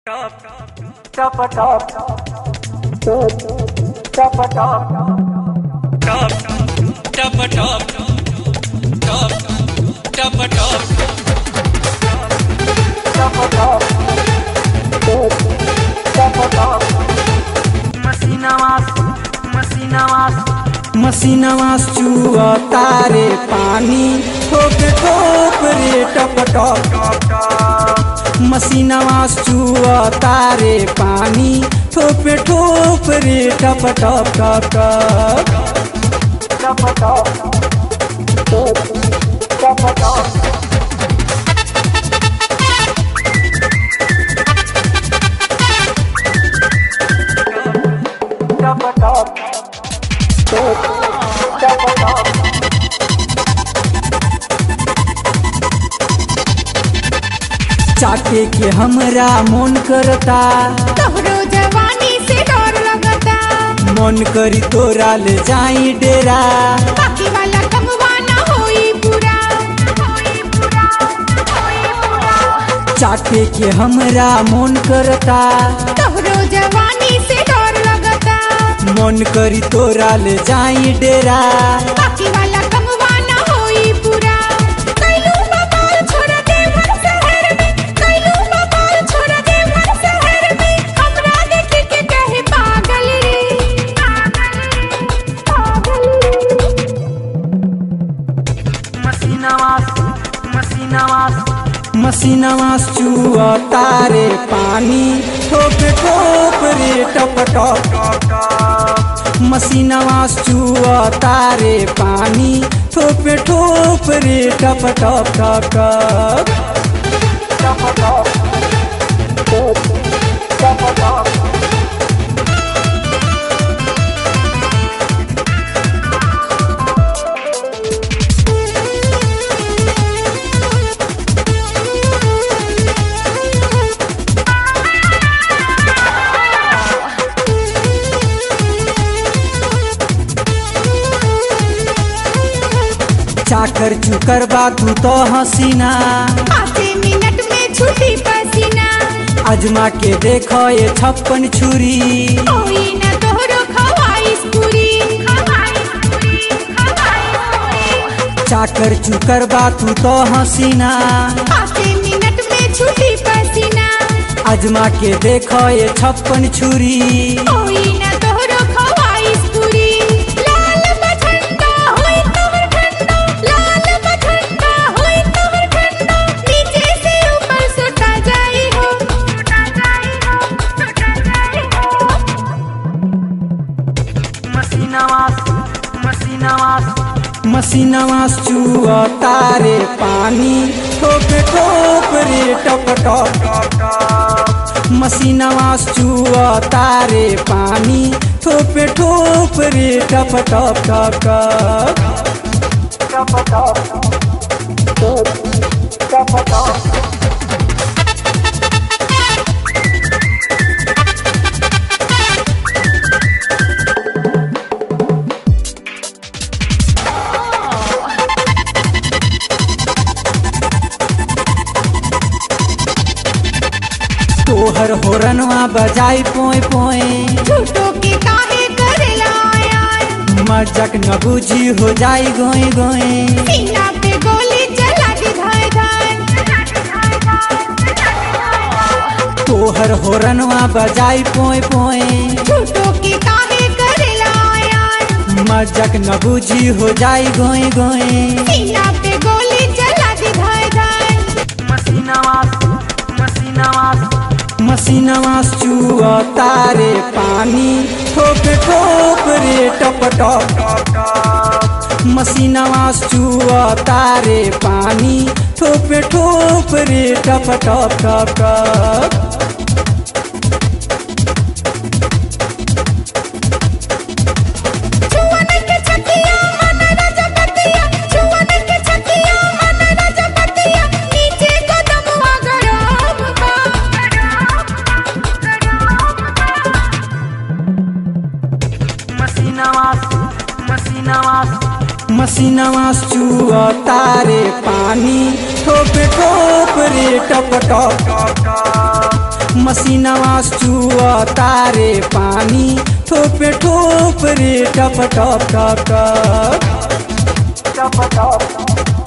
Top a top, top a top, top, top a top, top, top a top, top a top, top a top. Masina mas, masina mas, मसीनवा चुआ तारे पानी ठोक ठोक रे टप टप मसीनवा चुआ तारे पानी ठोप ठोप रे टप टप टप टप top a top, top a top. Top a top, top a top. चाटे के हमरा मन करता तोहरो जवानी से डर लगता मन करी तोरा ले जाई डेरा बाकी वाला कमवा ना होई पूरा होई पूरा होई पूरा चाटे के हमरा मन करता तोहरो जवानी से डर लगता मन करी तोरा ले जाई डेरा बाकी वाला कमवा ना होई पूरा कैलू बाबाल छोड़ दे मन शहर में कैलू बाबाल छोड़ दे मन शहर में हमरा देख के कहे पागल रे पागल रे पागल रे Masina mas, masina mas. मसीनवा चुआ तारे पानी ठोप ठोप रे टप टप मसीनवा चुआ तारे पानी ठोप ठोप रे टप टप टप टप Top a top, top a top. चाकर चुकर बा तू तो हसीना आधे मिनट में छुटी पसीना अजमा के देखो ये छप्पन छुरी होई न तोहरो खवाइश पूरी खवाइश पूरी खवाइश पूरी चाकर चुकर बा तू तो हसीना आधे मिनट में छुटी पसीना अजमा के देखो ये छप्पन छुरी होई न तोहरो खवाइश पूरी लाल बठंडा होई तोहर ठंडा लाल बठंडा होई तोहर ठंडा नीचे से ऊपर सुटा जाई हो सुटा जाई हो सुटा जाई हो Masina mas, masina mas. मसीनवा चुआ तारे पानी ठोप ठोप रे टप टप मसीनवा चुआ तारे पानी ठोप ठोप रे टप टप टप टप Top a top, top a top. तोहर होरनवा बजाई पोए पोए झूठो के काहे करेला आया मजक न बुझी हो जाई गोए गोए सीना पे गोली चला दी धाय धाय तोहर होरनवा बजाई पोए पोए झूठो के काहे करेला आया मजक न बुझी हो जाई गोए गोए सीना पे गोली चला दी धाय धाय Masina mas, masina mas. मसीनवा चुआ तारे पानी ठोप ठोप रे टप टप मसीनवा चुआ तारे पानी ठोप ठोप रे टप टप टप टप छुअन के छतिया मन रजपतिया छुअन के छतिया मन रजपतिया नीचे कदमवा गरम बा Masina mas, masina mas. मसीनवा चुआ तारे पानी ठोप ठोप रे टप टप मसीनवा चुआ तारे पानी ठोपे ठोप रे टप टप टप टप टप टप